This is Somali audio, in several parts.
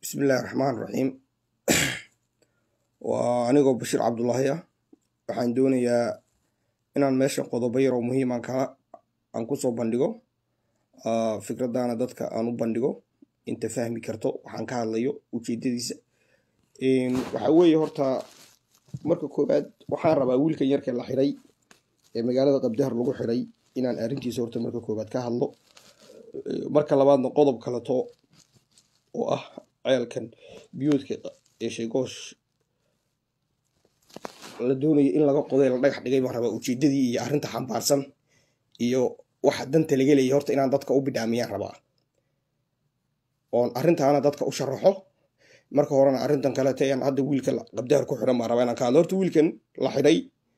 bismillahi raxmaan raxiim waa anigoo bashiir cabdulaahi ah waxaan doonayaa inaan meesha qodobo yar oo muhiiman kala aan kusoo bandhigo fikraddaana dadka aan u bandhigo inta fahmi karto waxaan ka hadlayo ujeedadiisa waxaa weeye horta marka koowaad waxaan rabaa wiilkan yarka la xiray ee magaalada qabdahar lagu xiray inaan arrintiisa horta marka koowaad ka hadlo marka labaadna qodob kaleto oo ah ceelkan biyoodka ee sheegoosh la doonayo in laga qoday la dhagax dhigay baan rabaa ujeedadii iyo arrinta xambaarsan iyo waxa danta laga leeyay horta inaan dadka u bidhaamiyaan rabaa oon arrintaana dadka u sharaxo marka horena arrintan kalete aan hadda wiilka qabdaar ku xiran baan rabaa inaan ka hadlo horta wiilkan la xidhay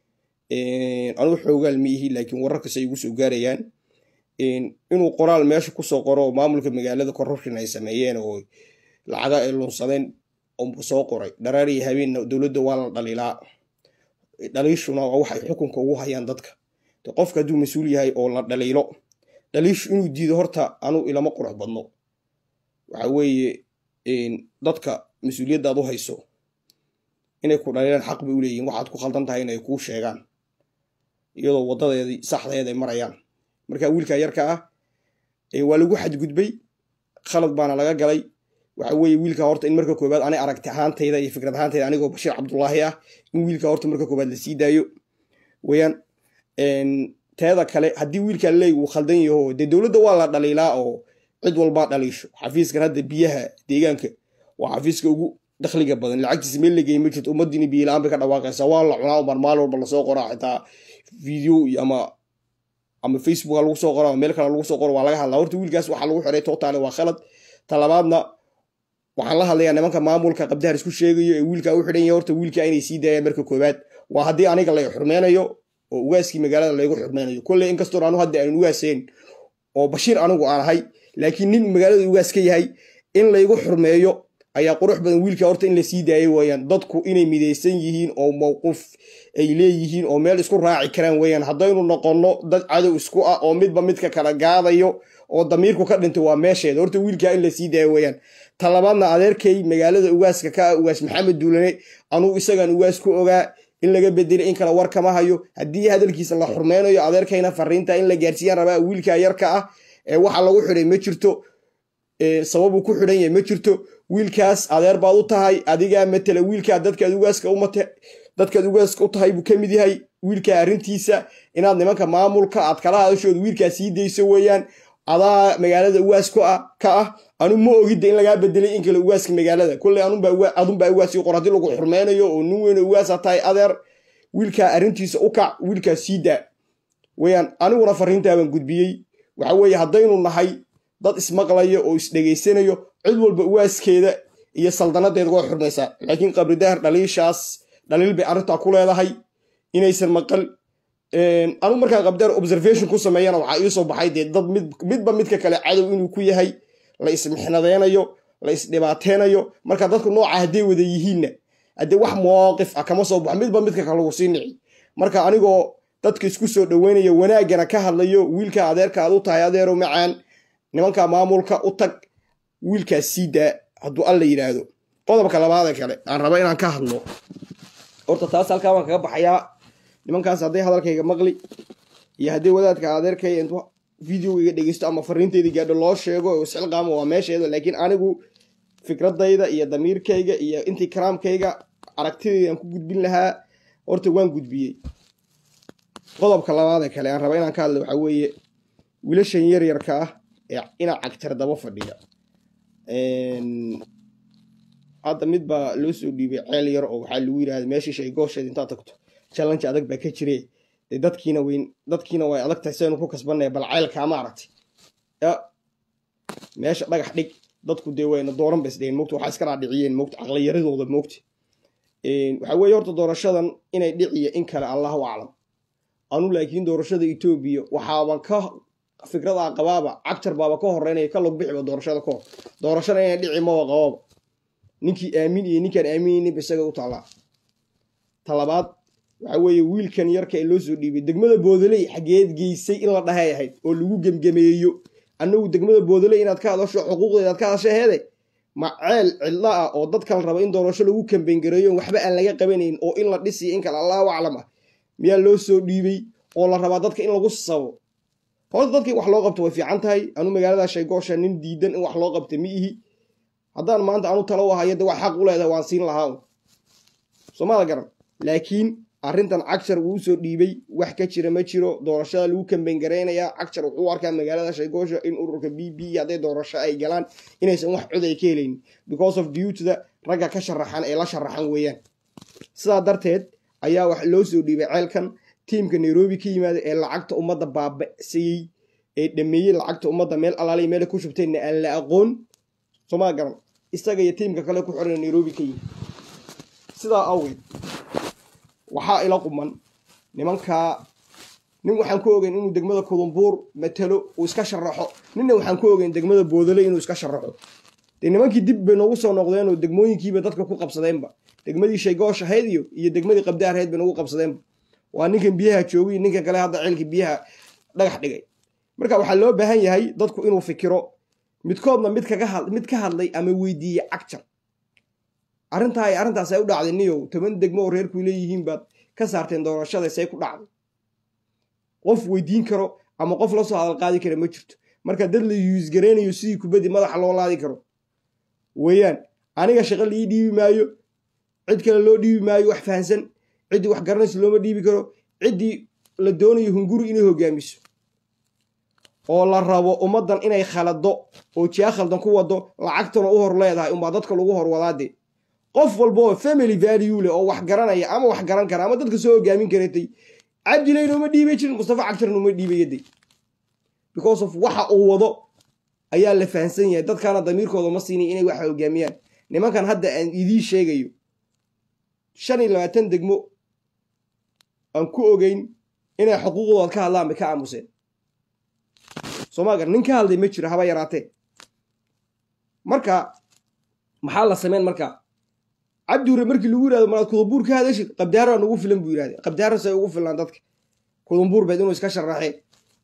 anugu xoogaal ma ihi laakiin wararkas ay igu soo gaarayaan inuu qoraal meesha kusoo qoro oo maamulka magaalada kororkin ay sameeyeen oo lacaga ay lunsadeen oo soo qoray dharaariya habeenna dowladda waa la dhaliilaa dhaliishuna waa waxay xukunka ugu hayaan dadka qofka hadduu mas-uul yahay oo la dhaliilo dhaliishu inuu diido horta anuu ilama qurux badno waxa weeye dadka mas-uuliyadda ad u hayso inay ku dhaliilaan xaq bay u leeyihin waxaad ku khaldan tahay inay kuu sheegaan iyadoo wadadeedii saxdeed ay marayaan marka wiilka yarka ah waa lagu xadgudbay khalad baana laga galay waxa weeye wiilka horta in marka koobaad anay aragti ahaantayda iyo fikrad ahaantayda anigoo bashiir cabdulaahi ah in wiilka horta marka koobaad la sii daayo weyaan teeda kale haddii wiilka leey uu khaldan yaho dee dowladda waa la dhaliilaa oo cid walbaa dhaliisho xafiiskan hadda biyaha deegaanka waa xafiiska ugu dakhliga badan lacagtiisa meel la geey ma jirto ummadiina biyola-aan bay ka dhawaaqaysaa waa la cunaa umar maalin walba lasoo qoraa xitaa video iyo ama ama facebook lagu soo qoro ama meel kale lagu soo qoro waa laga hadlaa horta wiilkaas waxaa lagu xiray totaale waa khalad talabaadna waxaan la hadlayaa nimanka maamulka qabdahar isku sheegayo ee wiilkaa u xidhan yahay horta wiilkaa inay sii daayaan marka koowaad waa haddii aniga lay xurmeynayo oo ugaaskii magaalada laygu xurmeynayo kolley inkastoo anu hadda aan ugaaseen oo bashiir anigu aan ahay laakiin nin magaalada ugaas ka yahay in laygu xurmeeyo ayaa qurux badan wiilka horta in la sii daayay weeyaan dadku inay midaysan yihiin oo mowqif ay leeyihiin oo meel isku raaci karaan weeyaan haddaynu noqonno dad cadow isku ah oo midba midka kala gaadayo oo damiirku ka dhintay waa meesheeda horta wiilkaa in la sii daayo weeyaan talabaadna adeerkay magaalada ugaaska ka ah ugaas maxamed duulane anugu isagaan ugaas ku ogaa in laga bedelay in kale war kama hayo haddii hadalkiisa la xurmeynayo adeerkayna fariinta in la gaarsiiyaan rabaa wiilkaa yarka ah ee waxa lagu xidhay ma jirto sababuu ku xidhan yahay ma jirto wiilkaas adeer baad u tahay adigaa matela wiilkaa dadkaad ugaaska umate dadkaad ugaaska u tahay buu ka mid yahay wiilkaa arrintiisa inaad nimanka maamulka aad kala hadashooda wiilkaa sii dayso weeyaan adaa magaalada ugaas ka ah anu ma ogidda in lagaa bedelay in kale ugaaska magaalada kolley adunbaa ugaas qor haddii lagu xurmeynayo oo nin weyne ugaasa tahay adeer wiilkaa arrintiisa u kac wiilkaa sii daa weyaan aniguna fariintaabaan gudbiyey waxa weeye haddaynu nahay dad ismaqlaya oo isdhegaysanayo cid walba ugaaskeeda iyo saldanadeeda waa xurmaysaa laakiin qabridahar dhaliishaas dhaliil bay arrintaa ku leedahay inaysan maqal anu markaan qabdaar observation ku sameeyana waxaa iisoo baxay dee dad midba midka kale cadow inuu ku yahay la ismixnadeynayo la isdhibaateynayo marka dadku nooca hadday wada yihiinna haddee wax mowaqif ah kama soo baxo midba midka kale lagu sii nici marka anigoo dadka isku soo dhaweynaya wanaaggana ka hadlayo wiilka adeerka aad u tahay adeero macaan nimanka maamulka u tag wiilkaas sii daa hadduu alla yidhaahdo qodobka labaadee kale aan raba inaan ka hadlo horta taas halkaa baan kaga baxayaa nimankaas hadday hadalkayga maqli iyo haddii wadaadka adeerkay intu videogayga dhegeysto ama fariinteyda gaadho loo sheego isxilqaamo waa meesheeda laakiin anigu fikradayda iyo damiirkayga iyo intii karaamkayga aragtidaydan ku gudbin lahaa horta waan gudbiyey qodobka labaadee kale aan raba inaan ka hadlo waxaa weeye wiilashan yaryarka ah ee inaa cagtar daba fadhiya hadda mid baa loo soo dhiibay ceel yar oo waxaa lagu yirahda meeshii shaygoosheed intaad tagto challenge adag baa ka jire de dadkiina weyn dadkiina way adag tahay saynu ku kasbanaya bal ceelkaa ma aragtay meesha dhagax dhig dadku dee wayna dooran bas dheheen mogta waxaa iska dhaadhiciyeen mogta caqliyaradooda mogta waxaa weeye horta doorashadan inay dhiciyo in kale allahu aclam anu laakiin doorashada etoobiya waxaaban ka fikrada qabaaba cagtar baaba ka horeynaya ka log bixiba doorashada ka hor doorashada inay dhici maba qababa ninkii aamin iyo ninkaan aaminayninba isaga u taallaa talabaad waxa weeye wiilkan yarka ee loo soo dhiibay degmada boodaley xageed geysay in la dhahay ahayd oo lagu gemgemeeyo annagu degmada boodaley inaad ka hadasho xuquuqdeeda aad ka hadasho heede ma ceel cidlo ah oo dadka la rabo in doorasho lagu kambengareeyo waxba aan laga qabanayn oo in la dhisiyo in kale allahu aclam ah miyaa loo soo dhiibay oo la rabaa dadka in lagu sabo horta dadkii wax loo qabto way fiican tahay anu magaalada shaygoosha nin diidan in wax loo qabta ma ihi haddaan maanta anu talo u hayo de wax xaq u leedahay waan siin lahaa soomada garan laakiin arrintan cagshar wuu soo dhiibay wax ka jira ma jiro doorashada lagu kambengareynayaa cagshar wuxuu arkaa magaalada shaygoosha in ururka b b hadday doorasho ay galaan inaysan wax cod ay ka helaynin because of dutyda ragga ka sharaxan ee la sharaxan weeyaan sidaa darteed ayaa wax loo soo dhiibay ceelkan tiimka nairobi ka yimaada ee lacagta ummadda baaba'sayey ee dhameeyey lacagta ummadda meel alaaliya meela ku shubteenna aan la aqoon somaa garan isaga iyo tiimka kale ku xiran nairobi ka yimid sidaa awgeed waxaa ila quman nimankaa nin waxaan ku ogeyn inuu degmada kudumbuur matalo uu iska sharaxo ninna waxaan ku ogeyn degmada boodale inuu iska sharaxo dee nimankii dib bay noogu soo noqdeenoo degmooyinkiiba dadka ku qabsadeenba degmadii shaygoosh ahayd iyo iyo degmadii qabdaar ahayd bay noogu qabsadeenba waa ninkan biyaha joogay ninkan kale hadda ceelkii biyaha dhagax dhigay marka waxaa loo baahan yahay dadku inuu fikiro midkoodna mid kaga mid ka hadlay ama weydiiyey cagjar arrintaa ay arrintaas ay u dhacday niyow toban degmo oo reerku leeyihiin baad ka saarteen doorashada say ku dhacday qof weydiin karo ama qof la soo hadal qaadi kara ma jirto marka dad la yuusgareynayo sidii kubaddi madaxa loo laadi karo weeyaan aniga shaqo laii dhiibi maayo cid kale loo dhiibi maayo wax fahansan ciddii wax garanaysa looma dhiibi karo ciddii la doonayo hunguri inay hogaamiso oo la rabo ummaddan inay khalado oo jiya khaldan ku wado lacagtana u hor leedahay unbaa dadka lagu hor wadaade qof walbaoo family value leh oo wax garanaya ama wax garan kara ama dadka soo hogaamin karatay cabdilayna uma dhiibay jirin mustafa cagtarna uma dhiibayaday because of waxa uu wado ayaa la fahansan yahay dadkaana damiirkooda ma siinay inay waxa hogaamiyaan nimankan hadda aan idiin sheegayo shan iyo labaatan degmo aan ku ogeyn inay xuquuqdooda ka hadlaan bay ka aamuseen soomaagar nin ka hadlay ma jiro haba yaraatee marka maxaa la sameyn marka cabdiure markii lagu yirahdo malaad kudumbuur ka hadashid qabdaara nugu filan buu yirahde qabdaara say ugu filaan dadka kudumbuur beed inuu iska sharaxee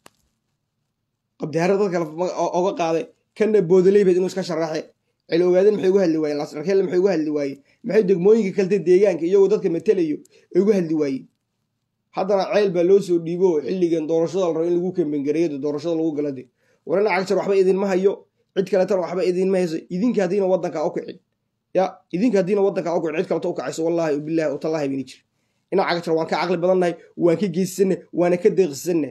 qabdaara dadka oga qaaday kana boodaley beed inuu iska sharaxe cel ogaadeen maxay uga hadli waayeen lasarkeelle maxay uga hadli waayeen maxay degmooyinka kalta deegaanka iyagoo dadka matelayo ay uga hadli waayeen haddana ceyl baa loo soo dhiibo xilligan doorashada la rabo in lagu kambengareeyo doorashada lagu galade warana cagjar waxba idinma hayo cid kaletana waxba idinma hayso idinka haddiina waddanka u kicin ya idinka haddiina waddanka u kicin cid kaleta u kacayso wallahi bilahi utallaahi bayna jir inaa cagjar waan ka caqli badannahay waan ka geyssannahay waana ka deeqsannahay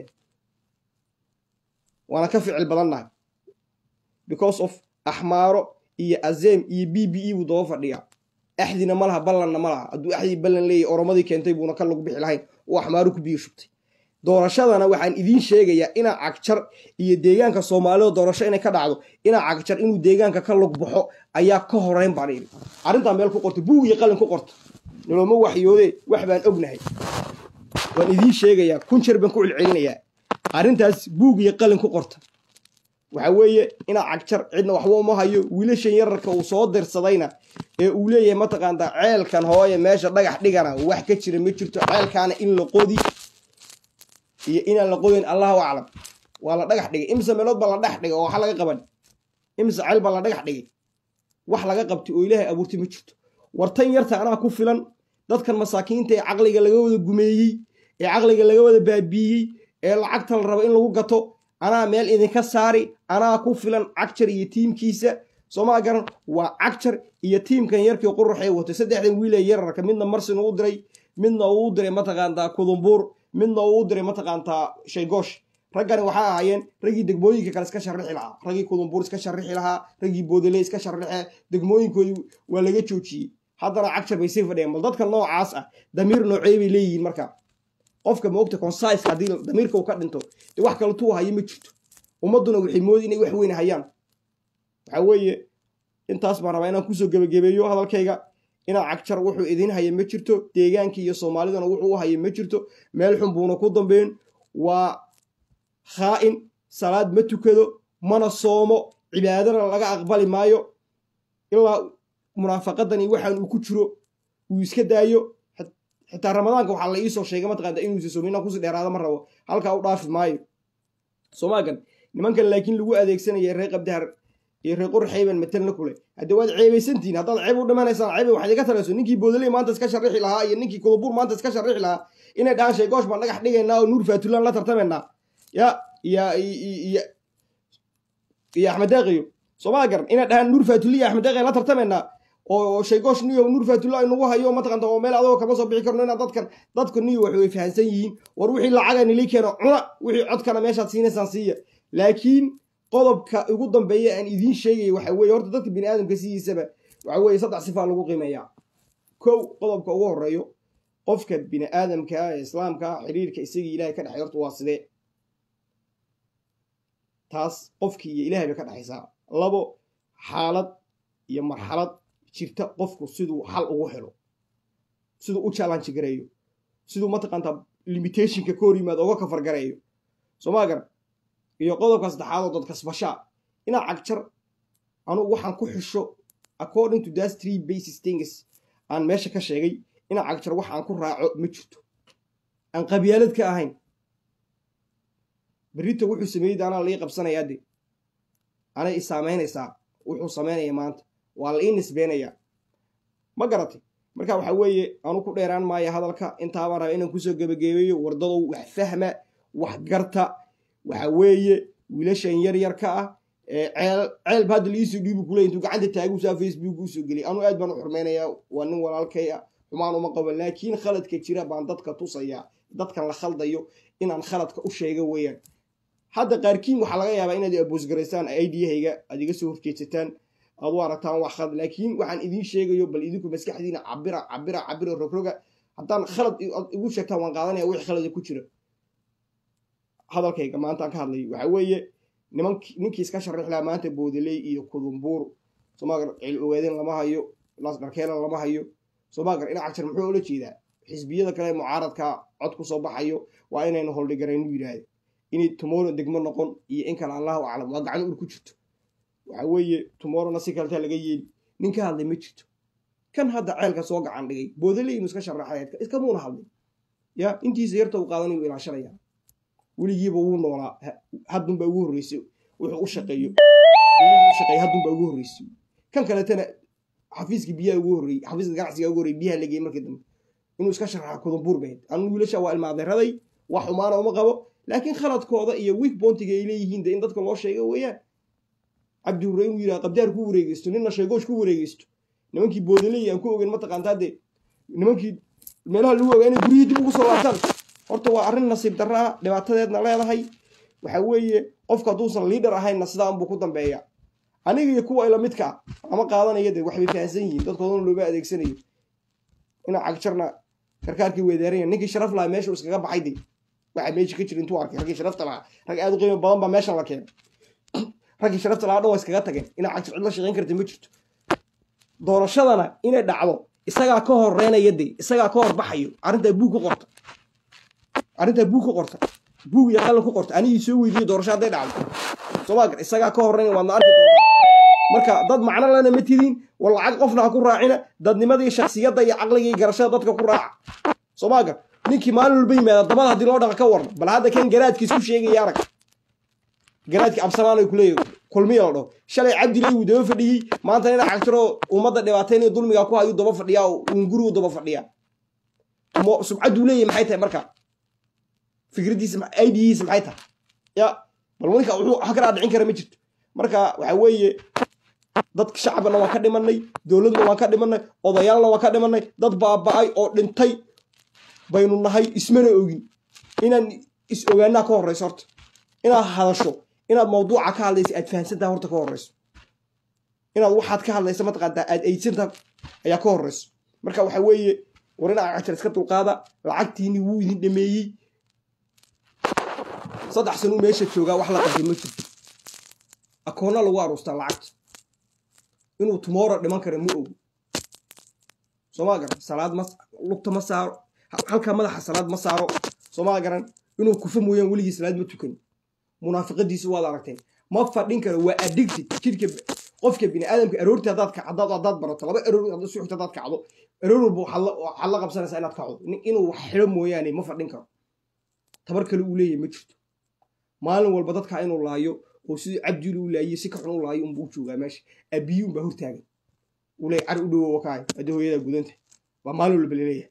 waana ka ficil badannahay because of axmaaro iyo azeem iyo b b e buu daba fadhiyaa axdina ma laha ballanna ma laha hadduu axdii ballan leeyahy oromadii keentay buuna ka lagu bixi lahayn oo axmaaru ku biyo shubtay doorashadana waxaan idiin sheegayaa inaa cagjar iyo deegaanka soomaalida doorasho inay ka dhacdo inaa cagjar inuu deegaanka ka lug baxo ayaa ka horeyn baan iri arrintaa meel ku qorta buug iyo qalin ku qorta noloma waxyoode wax baan ognahay waan idiin sheegayaa kun jeer baan ku celcelinayaa arrintaas buug iyo qalin ku qorta waxa weeye inaa cagjar cidna waxba uma hayo wiilashan yararka uu soo dirsadayna ee uu leeyahay mataqaantaa ceelkan hooye meesha dhagax dhigana wax ka jira ma jirto ceelkaana in la qodi iyo inaan la qodin allahu aclam waa la dhagax dhigay imse meelood baa la dhex dhigay oo waxa laga qaban imse ceel baa la dhagax dhigay wax laga qabtay oo ilaahay abuurtay ma jirto wartan yarta anaa ku filan dadkan masaakiinta ee caqliga laga wada gumeeyey ee caqliga laga wada baabiiyey ee lacagta la rabo in lagu gato anaa meel idinka saari anaa ku filan cagjar iyo tiimkiisa soomaa garan waa cagjar iyo tiimkan yarkii quruxee watay saddexdan wiilee yararka midna marsin uu diray midna uu diray mataqaantaa kudumbuur midna uu diray mataqaantaa shaygoosh raggani waxaa ahaayeen raggii degmooyinka kale iska sharixi lahaa raggii kudumbuur iska sharixi lahaa raggii boodale iska sharixe degmooyinkoodii waa laga joojiyey haddana cagjar bay sii fadhiyeen bal dadka noocaas ah damiir noocee bay leeyihiin marka qofka maogta consaiska haddii damiirka uu ka dhinto dee wax kale tuu hayo ma jirto ummadduna waxay moodi inay wax weyn hayaan waxaa weeye intaas baan rabaa inaan kusoo gebagabeeyo hadalkayga inaa cagjar wuxuu idiin haya ma jirto deegaankii iyo soomaalidana wuxuu u haya ma jirto meel xun buuna ku dambeyn waa khaa'in salaad ma tukado mana soomo cibaadana laga aqbali maayo ilaa munaafaqadan iyo waxaan uu ku jiro uu iska daayo xitaa ramadaanka waxaa la iisoo sheegay mataqaanta inuusa soomin inaan kusii dheeraada ma rabo halkaa u dhaafi maayo soomaagan nimankan laakiin lagu adeegsanaya reer qabdahar iyo reer qorxayban matelna kule hadde waad ceebaysantihin haddaad ceeb u dhimanaysaan ceebe waxaad iga talayso ninkii boodaley maanta iska sharixi lahaa iyo ninkii kudubuur maanta iska sharixi lahaa inay dhahaan sheegoosh baan dhagax dhigaynaa oo nuur faatulaan la tartamaynaa ya iyo iyo iyo axmed deeqiyo somaa garan inay dhahaan nuur faatuli iyo axmed deeqiyo la tartamaynaa oo sheegoosh niyo nuur faatulla inagu hayo mataqanta oo meel adagoo kama soo bixi karno inaa dadkan dadku niyo wax way fahansan yihiin war wixii lacaga nili keeno cuna wixii codkana meeshaad siinaysaan siiya laakiin qodobka ugu dambeeya aan idiin sheegaya waxa weye horta dadka bini aadamka sidiisaba waxa weye saddex sifaa lagu qiimeeyaa kow qodobka ugu horeeyo qofka bini aadamka ee islaamka xiriirka isagii ilahay ka dhexay horta waa sidee taas qofkii iyo ilahay bay ka dhexaysaa labo xaalad iyo marxalad jirta qofku siduu xal ugu helo siduu u challenge gareeyo siduu mataqaantaa limitationka ka hor yimaado oga kafar gareeyo somaa gar iyo qodobka saddexaadoo dad kasbashaa inaa cagjar anugu waxaan ku xisho according to das three basis things aan meesha ka sheegay inaa cagjar wax aan ku raaco ma jirto aan qabyaalad ka ahayn berrito wuxuu sameeyey anaa la ii qabsanayaa de anay i saamaynaysaa wuxuu samaynaya maanta waa la ii nisbeynayaa ma garatay marka waxa weeye anu ku dheeraan maayo hadalka intaabaan raba inaan kusoo gebagabeeyo wardadow wax fahma wax garta waxa weeye wiilashan yar yarka ah ceel ceelba hadda liisoo dhiibu kule intuu gacanta taagusaa facebook usoo geliy anuu aad baan u xurmaynayaa waa nin walaalkay ah xumaan uma qabo laakiin khaladka jira baan dadka tusayaa dadkan la khaldayo inaan khaladka u sheega weeyaan hadda qaarkiin waxaa laga yaabaa inaad aboosgaraysaan idahayga aad iga soo horjeedsataan aad u aragtaan wax khalad laakiin waxaan idiin sheegayo bal idinku maskaxdiina cabira cabira cabira rogroga haddaan khalad igu sheegtaan waan qaadanaya wixii khalada ku jira hadalkayga maantaan ka hadlayo waxa weeye nimank ninkii iska sharix lahaa maanta boodaley iyo kudumbuur somagar cil ogaadeen lama hayo lasdharkeelan lama hayo somagar ina cagjar muxuu ola jeedaa xisbiyada kale mucaaradka cod ku soo baxayo waa inaynu holdhigaraynu yidhaahdo inay tumoro degmo noqon iyo in kale allahu aclam waa gacan ur ku jirto waxa weeye tumorona si kaleta laga yeeli nin ka hadlay ma jirto kan hadda ceelka soo gacan dhigay boodaley inu iska sharaxay iskamuuna hadlay ya intiisa yarta u qaadanayu ilaashanaya weligiiba wuu noolaa haddunbaa ugu horreysay wuxuu u shaqeeyo shaqeeya haddunbaa ugu horreysay kan kaletana xafiiska biyaha ugu horreeyey xafiiska ganacsiga ugu horreyey biyaha lageeyey markii dambe inuu iska sharaxa kudumbuur bayd anu wiilasha waa ilmaadeeraday wax xumaana uma qabo laakiin khaladkooda iyo week bontiga ay leeyihiin de in dadka loo sheega weeyaan cabdi hurre inuu yidhaha qabdaar ku wareegeysto nina sheegoosh ku wareegeysto nimankii boodaley aan ku ogeyn mataqaantaa dee nimankii meelaha lagu ogaa inay guryihii dib ugu soo laabtaan horta waa arrin nasiib darra ah dhibaatadeedna leedahay waxa weeye qofka hadduusan liidhar ahaynna sidaa unbuu ku dambeeya aniga iyo kuwa ila midka ah ama qaadanaya de waxbay fahansan yihiin dadkoodana looga adeegsanayo inaa cagjarna karkaarkii weedaaranya ninkii sharaf lahaa meesha iskaga baxay de waxa meesha ka jira intuu arkay raggii sharafta lahaa rag aad u qiimo badan baa meeshan la keenay raggii sharafta lahaa dhan waa iskaga tageen inaa cagjar cid la shaqayn karta ma jirto doorashadana inay dhacdo isagaa ka horeynaya de isagaa ka horbaxayo arrintaa buug ku qorta arrintaa buug ku qorta buug iyo qalin ku qorta anigii soo weydiiye doorasho hadday dhacdo soomaagar isagaa ka horeynaya waadna arki doontaa marka dad macno lana ma tidin war lacag qofna ha ku raacina dadnimadii shaksiyadda iyo caqliga iyo garashada dadka ku raaca soomaagar ninkii maalin walba yimaada dabada haddii loo dhaqa ka warna bal hadda kan garaadkiis ku sheegaya arag garaadkii absamaan ay kuleeyahy kulmiya la dhaho shalay cabdilay wuu daba fadhiyey maanta ina cagtiro ummadda dhibaataynayo dulmiga ku hayu daba fadhiyaa uun gurigu daba fadhiyaa subcadduu leeyahy maxay tahay marka fikraddiisa idihiisa maxay tahay ya bal ninka wuxuu wax kalaa dhicin kara ma jirto marka waxa weeye dadka shacabna waan ka dhimanay dowladna waan ka dhimanay odayaalna waan ka dhimanay dad baaba-ay oo dhintay baynu nahay ismana ogin inaan is ogaanaa ka horreyso horta inaad hadasho inaad mawduuca ka hadlaysa aad fahansantaha horta ka horreyso inaad waxaad ka hadlaysa mataqaantaa aad aydsantaha ayaa ka horreyso marka waxa weeye war inaa cagtar iska dulqaada lacagtiini wuu idin dhameeyey saddex sanuu meesha joogaa wax la qabtay ma jirto akoonna lagu aruustaa lacagta inuu tumoro dhiman kara ma ogo soomaa garan salaad ma lugta ma saaro halka madaxa salaad ma saaro soomaa garan inuu kufa mooyaan weligii salaad ma tukan munaafiqadiisa waad aragteen ma fadhin karo waa addicted jidhka qofka bini aadamka aroorti haddaad kacdaad haddaad barato laba aroor haddaad suxta haddaad kacdo aroor walba waxaad la qabsanaysaa inaad kacdo inuu wax xidho mooyaane ma fadhin karo tabar kale uu leeyahay ma jirto maalin walba dadka inuu laayo oo sidii cabdilu u laayey si ka xun u laayo unbuu u joogaa meesha abiyi unbaa hortaagan uu leeyahy cari u dhowo wakaay hadda hooyadaa gudanta waa maalin walba laleeyahay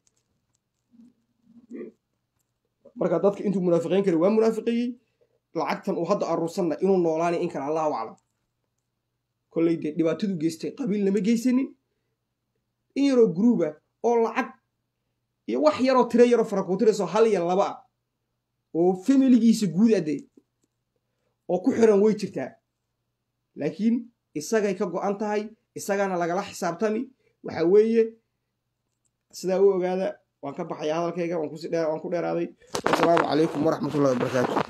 marka dadka intuu munaafiqiin kara waa munaafiqeeyey lacagtan uu hadda aruursanna inuu noolaanay in kale allahu aclam kolley dee dhibaatadu geystay qabiil nama geysanin in yaroo gruuba oo lacag iyo wax yaroo tiro yaroo farakuutirayso hal iyo laba ah oo familigiisa guud adee oo ku xiran way jirtaa laakiin isagay ka go'an tahay isagana lagala xisaabtami waxa weeye sidaa u ogaada waan ka baxaya hadalkayga waan ku dheeraaday wasalaamu calaykum waraxmatullahi wabarakaatu